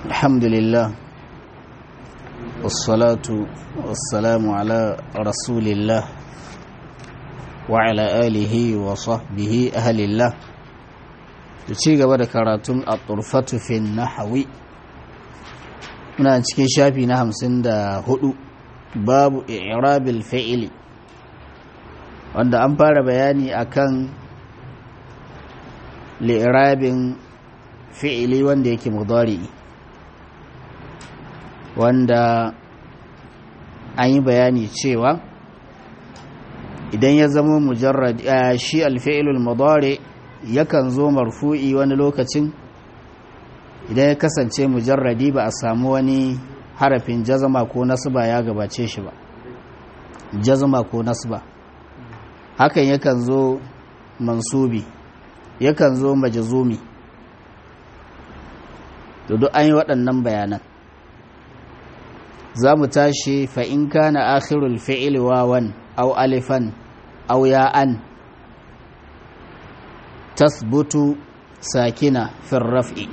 الحمد لله والصلاة والسلام على رسول الله وعلى آله وصحبه أهل الله ci gaba da karatun a turfatu fi nahawi muna cikin shafi na hamsin da hudu babu irabil fa'ili wanda an fara bayani akan li'irabin fi'ili wanda yake mudari wanda an yi bayani cewa idan ya zama mujarrad shi alfi'ilul mudari yakan zo marfu'i wani lokacin idan ya kasance mujarradi ba a samu wani harafin jazama ko nasba ya gabace shi ba jazama ko nasba hakan yakan zo mansubi yakan zo majazumi to duk an yi waɗannan bayanan za mu tashi fa'in kana akhirul fi'il wawan au alifan au ya'an tasbutu sakina firraf'i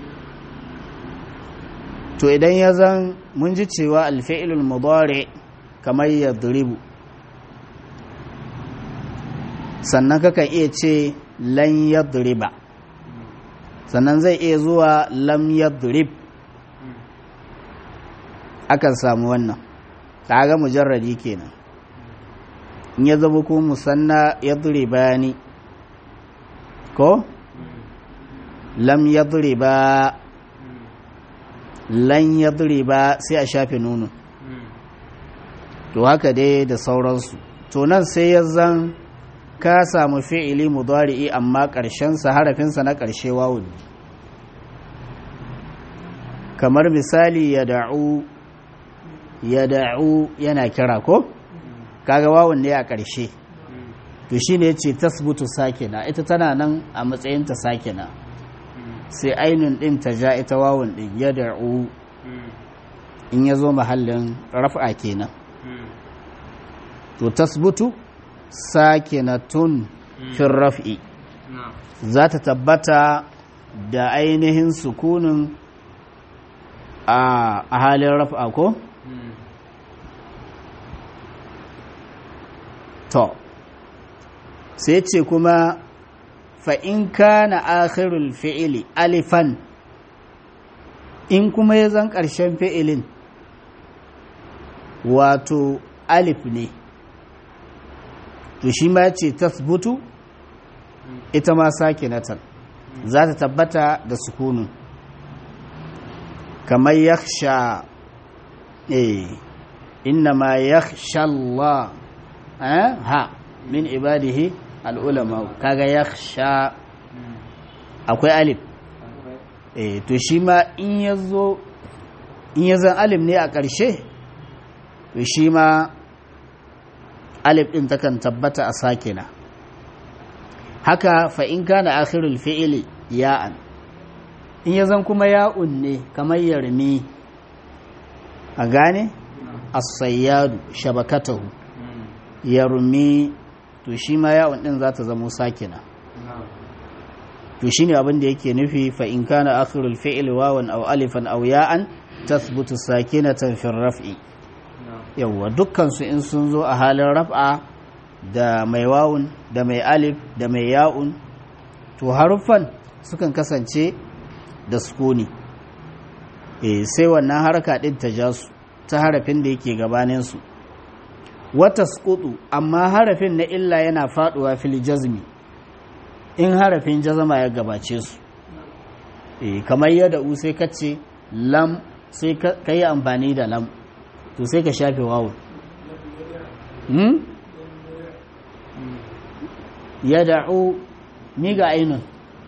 to idan ya zan mun ji cewa alfi'ilul mudari kamar ya duribu sannan kakan iya ce lan yadriba sannan zai iya zuwa lam yadrib akan samu wannan kaga mujarradi kenan in ya zama ko musanna yadribani ko lam yadriba lan yadriba sai a shafe nunu to haka dai da sauransu to nan sai ya zan ka samu fi'ili mudari'i amma ƙarshensa harafinsa na ƙarshe wawun kamar misali ya da'u ya da'u yana kira ko kaga wawun ne a ƙarshe to shi ne ce tasbutu sakina ita tana nan a matsayinta sakina sai ainun ɗin ta ja ita wawun ɗin ya da'u in ya zo mahallin raf'a kenan to tasbutu sakinatun fin raf'i za ta tabbata da ainihin sukunin a halin raf'a ko? to sai ce kuma fa'in ka na akhirul fi'ili alifan in kuma ya zan ƙarshen fi'ilin wato alif ne to shi ma ce tasbutu ita ma sake natan za ta tabbata da sukunin kamar yakhsha eh inna ma yakhsha Allah ha min ibadihi al'ulama kaga yakhsha akwai alif eh to shi ma in yazo in yazan alif ne a ƙarshe to shi ma alif ɗin takan tabbata a sakina haka fa in kana akhirul fi'ili ya'an in ya zan kuma ya'un ne kamar yarmi a gane as-sayyadu shabakatahu yarmi to shi ma ya'un ɗin za ta zama sakina to shine abin da yake nufi fa in kana akhirul fi'ili wawan aw alifan aw ya'an tathbutu sakinatan fi raf'i yawwa dukkansu in sun zo a halin raf'a da mai wawun da mai alif da mai ya'un to haruffan sukan kasance da sukuni e sai wannan haraka din ta ja su ta harafin da yake gabaninsu wata skutu amma harafin na illa yana faduwa fil jazmi in harafin jazama ya gabace su e kamar yadda u sai ka ce lam sai ka yi amfani da lam to sai ka shafe wawun hmm? ya da'u ni ga ainihin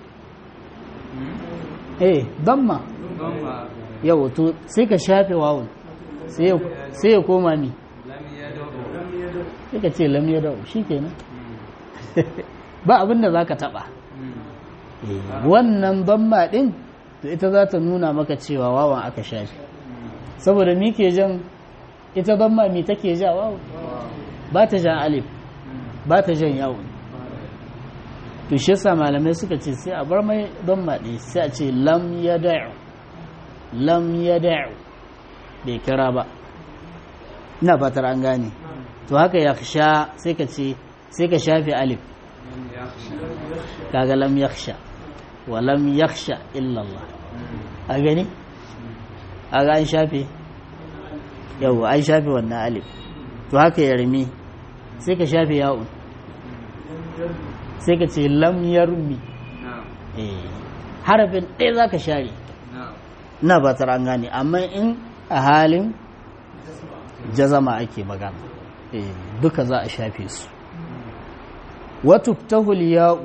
eh damma yau to sai ka shafe wawun sai ya koma ni sai ka ce lam ya da'u shi kenan ba abinda za ka taba wannan damma din to ita za ta nuna maka cewa wawan aka shafe saboda mi ke jan ita don ma mi take ja wawu ba ta jan alif ba ta jan yawon to shi yasa malamai suka ce sai a bar mai don maɗi sai a ce lam ya da'u lam yad'u bai kira ba ina fatar an gane to haka yakhsha sai ka ce sai ka shafe alif kaga lam yakhsha wa lam yakhsha illa Allah a gani aga an shafe yau an shafe wannan alif to haka yarmi sai ka shafe ya'un sai ka ce lam yarmi harafin ɗaya za ka share ina ba an gane amma in a halin jazama ake magana duka za a shafe su watuftahul ya'u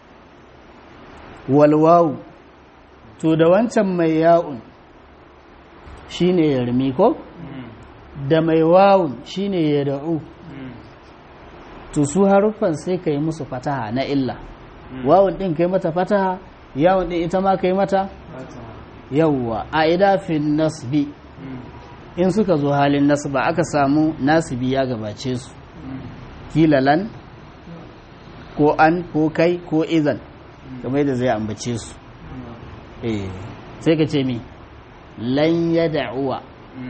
walwawu to da wancan mai ya'un shine yarmi ko da mai wawun shine ya da'u to su haruffan sai ka yi musu fataha na illa wawun ɗin kai mata fataha yawon ɗin ita ma kai mata yawwa a idafin nasbi in suka zo halin nasba aka samu nasibi ya gabace su kilalan ko an ko kai ko izan kamar da zai ambace su sai ka ce mi lan ya da'uwa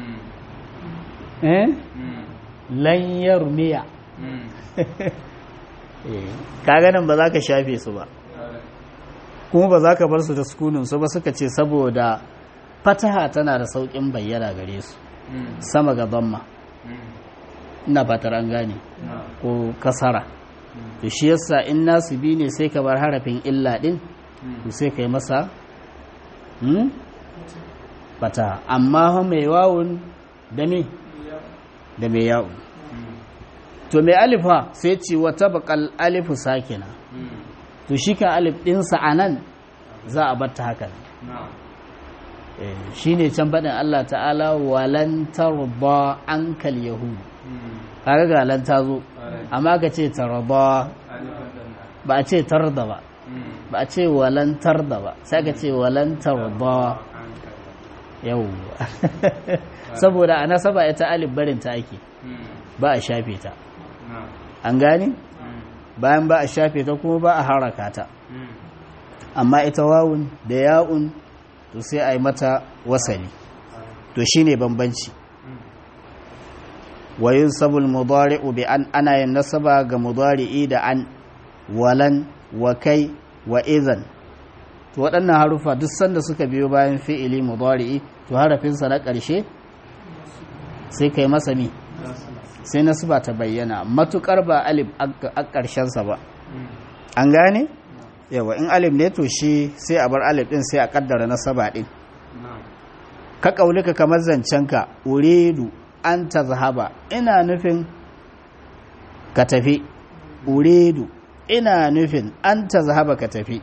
eh lan yarmiya kaga nan ba za ka shafe su ba kuma ba za ka bar su da sukunin su ba suka ce saboda fataha tana da sauƙin bayyana gare su sama ga zamma ina fatar an gane ko kasara to shi yasa in nasu bi ne sai ka bar harafin illa din to sai ka yi masa fataha amma mai wawun da me da mai yawun to mai alifa sai ce wata bakal alifu sakina to shi kan alif ɗinsa a nan za a batta haka shi ne can faɗin Allah ta'ala walantar ba an kal yahudu kaga ga lan ta zo amma ka ce tarba ba a ce tarda ba ba a ce walantar da ba sai ka ce walantar ba yau saboda a nasaba ita alif barin ta ake ba a shafe ta an gane bayan ba a shafe ta kuma ba a haraka ta amma ita wawun da ya'un to sai a yi mata wasali to shine bambanci wayin sabul mudari'u bi an ana yin nasaba ga mudari'i da an walan wa kai wa izan to waɗannan harufa duk sanda suka biyo bayan fi'ili mudari'i to harafinsa na ƙarshe sai kai masa mi sai nasaba ta bayyana matukar ba alif a ƙarshensa ba an gane yawa in alif ne to shi sai a bar alif din sai a kaddara nasaba din ka kaulika kamar zancenka uridu an ta zahaba ina nufin ka tafi uridu ina nufin an ta zahaba ka tafi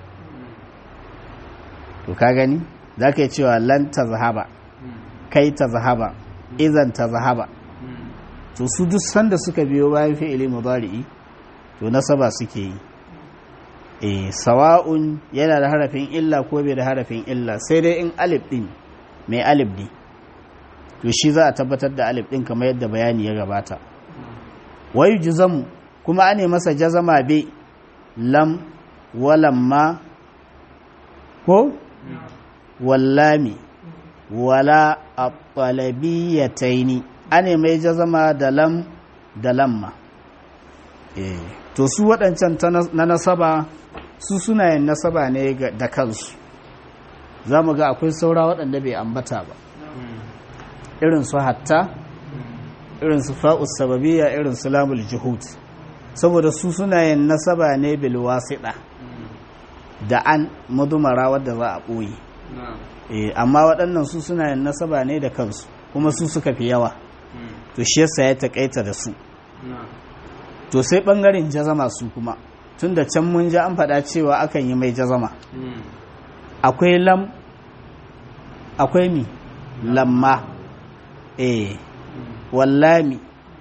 to ka gani za ka yi cewa lan ta zahaba kai ta zahaba izan ta zahaba to su duk sanda suka biyo bayan fi'ili mudari'i to nasaba suke yi e sawa'un yana da harafin illa ko bai da harafin illa sai dai in alif din mai alif ne to shi za a tabbatar da alif din kamar yadda bayani ya gabata wayu juzamu kuma ane masa jazama be lam walamma ko wallami wala at-talabiyataini ane mai jazama da lam da lamma eh to su waɗancan na nasaba su suna yin nasaba ne da kansu za mu ga akwai saura waɗanda bai ambata ba irin su hatta irin su fa'us sababiya irin su lamul juhud saboda su suna yin nasaba ne bil wasiɗa da an madumara wadda za a ɓoye amma waɗannan su suna yin nasaba ne da kansu kuma su suka fi yawa to shi yasa ya taƙaita da su to sai ɓangaren jazama su kuma tun da can mun ji an faɗa cewa akan yi mai jazama akwai lam akwai mi lamma eh wallami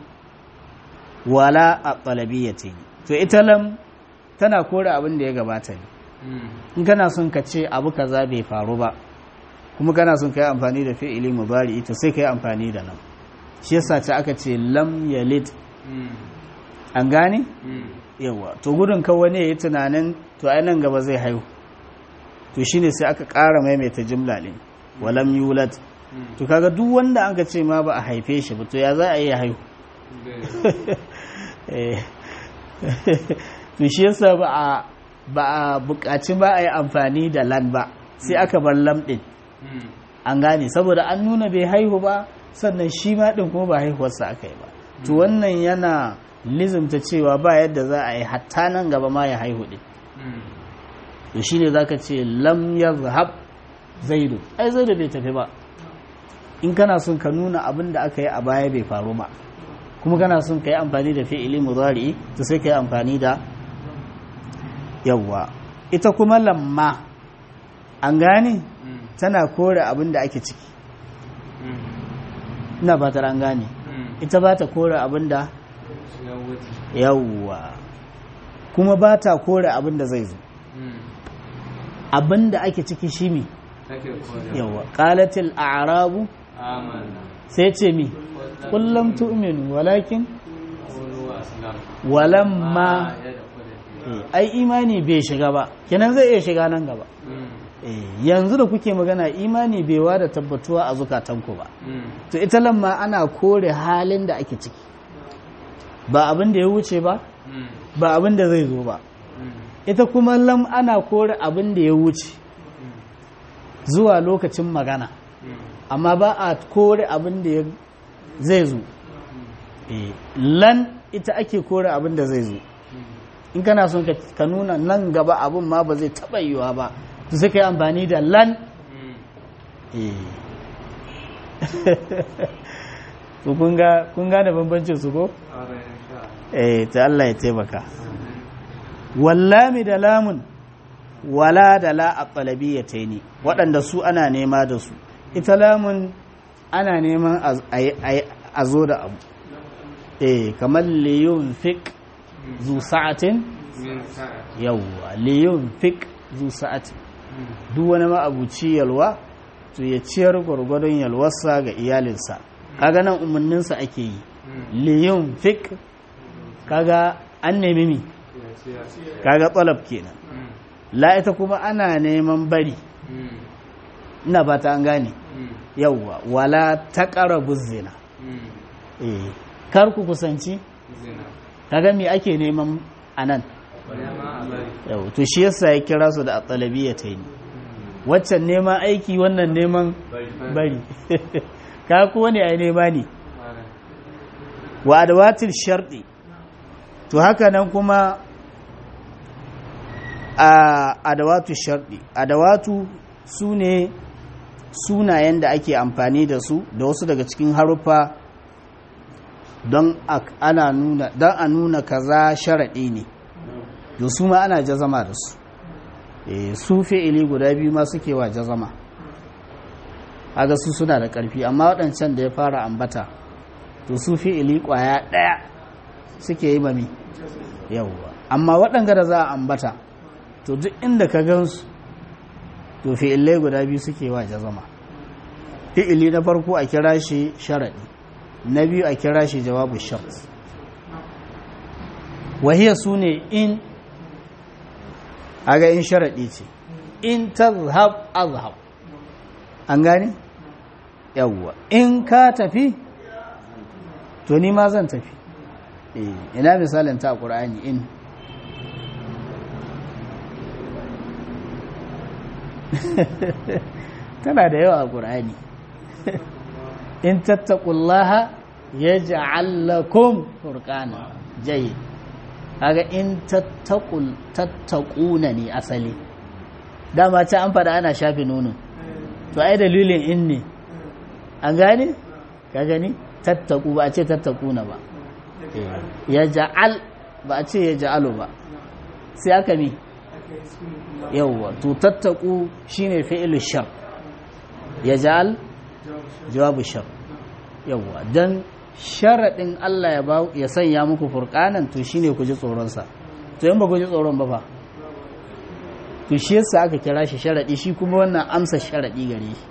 wala a ɗalabiyyate to ita lam tana kore abin da ya gabata ne in kana son ka ce abu kaza bai faru ba kuma kana son ka yi amfani da fi'ili mubari to sai ka yi amfani da lam shi yasa ce aka ce lam yalid an gane yawa to gudun kawai ne ya yi tunanin to ai nan gaba zai haihu to shine sai aka ƙara maimaita jimla ɗin walam yulad to kaga duk wanda an ka ce ma ba a haife shi ba to ya za a yi haihu to shi yasa ba a ba a buƙaci ba a yi amfani da lan ba sai aka bar lam ɗin an gane saboda an nuna bai haihu ba sannan shi ma ɗin kuma ba haihuwarsa aka yi ba to wannan yana lizimta cewa ba yadda za a yi hatta nan gaba ma ya haihu ɗin to shi ne za ka ce lam ya zahab zaidu ai zaidu bai tafi ba in kana son ka nuna abin da aka yi a baya bai faru ba kuma kana son ka yi amfani da fi'ili mudari to sai ka yi amfani da yawwa ita kuma lamma an gane tana kore abin da ake ciki ina fatar an gane ita ba ta kore abin da yawwa kuma ba ta kore abin da zai zo abin da ake ciki shi mi yawwa qalatil a'rabu sai ce mi kullum tu'minu walakin walamma ai imani bai shiga ba kenan zai iya shiga nan gaba yanzu da kuke magana imani bai wada tabbatuwa a zukatanku ba to ita lamma ana kore halin da ake ciki ba abin da ya wuce ba ba abin da zai zo ba ita kuma lam ana kore abin da ya wuce zuwa lokacin magana amma ba a kore abin da zai zo lan ita ake kore abin da zai zo in kana son ka nuna nan gaba abin ma ba zai taɓa yiwa ba to sai ka yi amfani da lan to kun gane bambancin su ko? eh ta Allah ya taimaka wallami da lamun wala da la a ne waɗanda su ana nema da su ita lamun ana neman a zo da abu eh kamar liyun fik zu sa'atin yawwa liyun fik zu sa'atin duk wani ma'abuci yalwa to ya ciyar gwargwadon yalwarsa ga iyalinsa kaga nan umarninsa ake yi liyun fik kaga an nemi mi kaga tsalab kenan la ita kuma ana neman bari ina ba ta an gane yawwa wala taqrabu zina eh kar ku kusanci kaga me ake neman anan yau to shi yasa ya kira su da at-talabiyya ta yi waccan neman aiki wannan neman bari ka kuwa ne ai nema ne wa adawatil sharɗi to haka nan kuma a adawatu sharɗi adawatu su ne sunayen da ake amfani da su da wasu daga cikin haruffa don ana nuna don a nuna kaza sharaɗi ne da su ma ana jazama da su su fi'ili guda biyu ma suke wa jazama haga su suna da ƙarfi amma waɗancan da ya fara ambata to su fi'ili ƙwaya ɗaya suke yi mami yawwa amma waɗanga da za a ambata to duk inda ka gansu to fi'ilai guda biyu suke wa jazama fi'ili na farko a kira shi sharaɗi na biyu a kira shi jawabu shart wahiya su ne in aga in sharaɗi ce in tazhab azhab an gane yawwa in ka tafi to ni ma zan tafi ina misalin ta ƙura'ani in tana da yawa a ƙura'ani in tattakullaha ya ja'allakum furqana jayyid kaga in tattakuna ne asali dama ta an fada ana shafe nono to ai dalilin in ne an gane ka gani tattaku ba a ce tattakuna ba ya ja'al ba a ce ya ja'alu ba sai aka mi yawwa to tattaku shine fi'il shar ya ja'al jawabu shar yawwa dan sharaɗin Allah ya ba ya sanya muku furqanan to shine ku ji tsoron sa to in ba ku ji tsoron ba fa to shi yasa aka kira shi sharaɗi shi kuma wannan amsa sharaɗi gare shi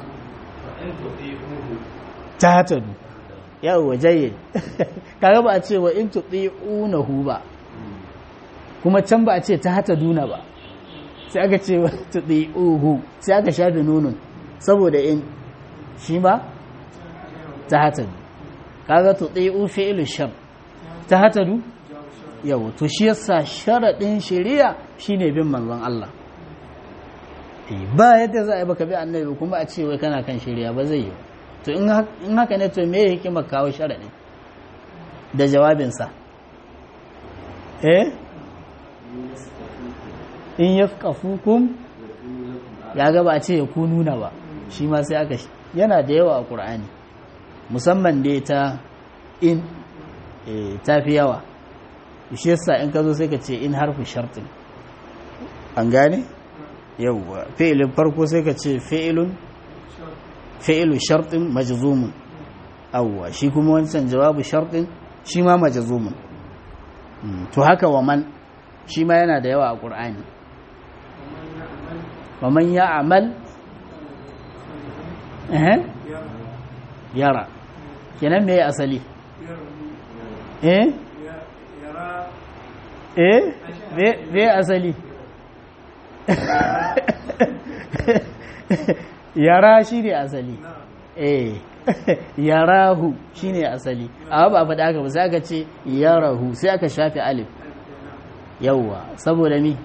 ta tadu yawwa jayyid kaga ba a ce wa in tudi'unahu ba kuma can ba a ce ta hata duna ba sai aka ce wa tudi'uhu sai aka shafe nunun saboda in shi ma ta hatadu kaga to ɗai'u fi'ilu shar ta hatadu yau to shi yasa sharaɗin shari'a shine bin manzon Allah ba yadda za a yi baka bi annabi kuma a ce wai kana kan shari'a ba zai yi to in haka ne to me hikima kawo sharaɗi da jawabinsa eh in yafqafukum ya ga ba a ce ya ku nuna ba shi ma sai aka yana da yawa a ƙur'ani musamman dai ta in ta fi yawa shi yasa in ka zo sai ka ce in harfi shartin an gane yawwa fi'ilin farko sai ka ce fi'ilun fi'ilu shartin majzumun awwa shi kuma wancan jawabu shartin shi ma majzumun to haka wa man shi ma yana da yawa a ƙur'ani wa man ya'mal eh yara kenan me asali eh eh me asali yara shi ne asali eh yarahu shi ne asali amma ba faɗa aka ba sai aka ce yarahu sai aka shafe alif yawwa saboda mi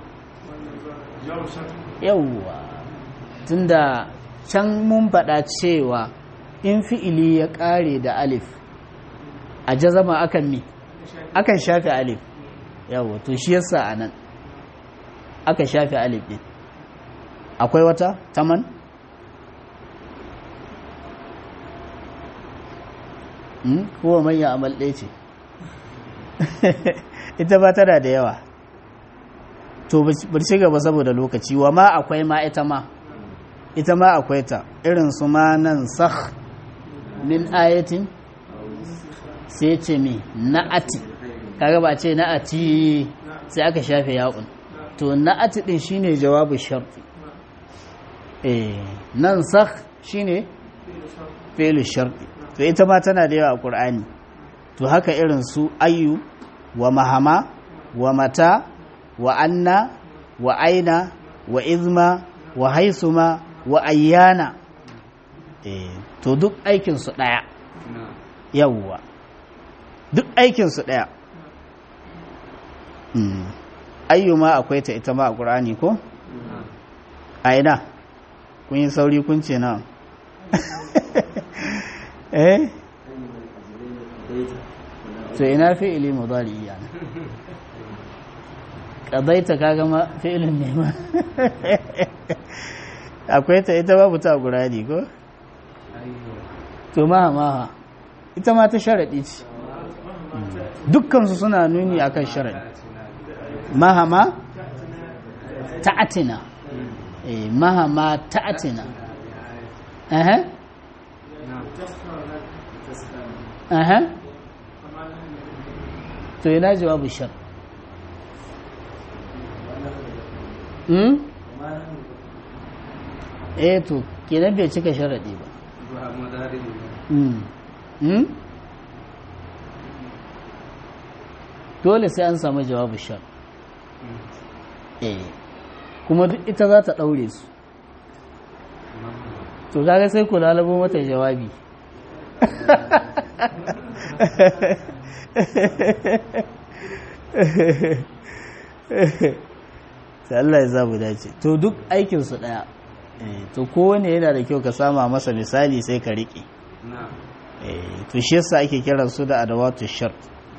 yawwa tunda can mun faɗa cewa in fi'ili ya ƙare da alif a jazama akan mi akan shafe alif yawwa to shi yasa a nan aka shafe alif ɗin akwai wata taman kowa manya amal ɗaya ce ita ba tana da yawa to bar ci gaba saboda lokaci wa ma akwai ma ita ma ita ma akwai ta irin su ma nan sah min ayatin sai ce mi na'ati kaga ba ce na'ati sai aka shafe ya'un to na'ati din shine jawabu sharti eh nan sah shine fi'lu sharti to ita ma tana da yawa a Qur'ani to haka irin su ayyu wa mahama wa mata wa anna wa aina wa izma wa haisuma wa ayyana eh to duk aikin su daya yawwa duk aikin su daya mm. ayyuma akwai ta ita ma a Qur'ani ko aina kun yi sauri kun ce na eh to ina fi'ili mudari yana qadaita kaga ma fi'ilin ne ma akwai ta ita babu ta guradi ko to maha maha ita ma ta sharadi ce dukkan su suna nuni akan sharadi maha ma ta'atina eh maha ma ta'atina eh aha to yana jawabu shar hmm eh to kenan bai cika sharadi ba hmm hmm dole sai an samu jawabu shar eh kuma duk ita za ta daure su to kaga sai ku lalabo mata jawabi sai Allah ya zabu dace to duk aikinsu ɗaya to kowane yana da kyau ka sama masa misali sai ka riƙe to shi yasa ake kiran su da adawatu shart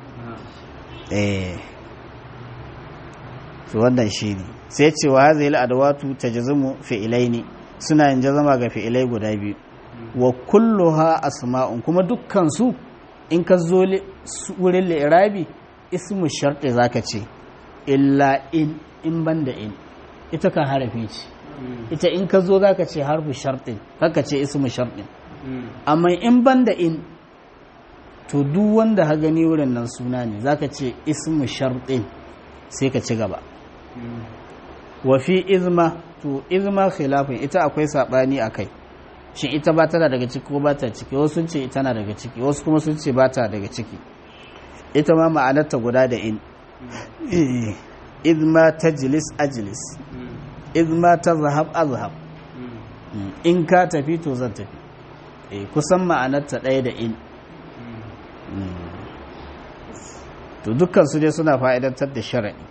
to wannan shi ne sai ce wa hazil adawatu tajzimu fi'ilaini suna yin jazama ga fi'ilai guda biyu wa kulluha asma'un kuma dukkan su in ka zo wurin li'irabi ismu sharti zaka ce illa in in banda in ita kan harafi ce ita in ka zo zaka ce harfu shartin kaka ce ismu shartin amma in banda in to duk wanda ha gani wurin nan suna ne zaka ce ismu shartin sai ka ci gaba wa fi izma to izma khilafin ita akwai sabani akai shin ita ba tana daga ciki ko ba ta ciki wasu sun ce tana daga ciki wasu kuma sun ce ba ta daga ciki ita ma ma'anarta guda da in izma tajlis ajlis izma tazhab azhab in ka tafi to zan tafi kusan ma'anarta ɗaya da in to dukkan su dai suna fa'idantar da shara'i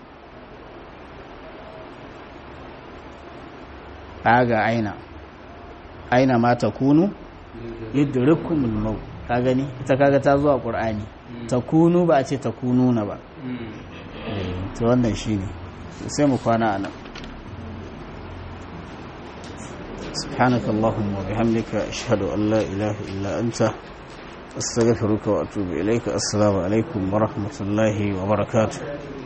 ga aina aina ma ta kunu yudrikumul maut ka gani ita kaga ta zuwa qur'ani ta kunu ba a ce ta kunu na ba to wannan shine sai mu kwana anan سبحانك اللهم وبحمدك أشهد أن لا إله إلا أنت أستغفرك وأتوب إليك السلام عليكم ورحمة الله وبركاته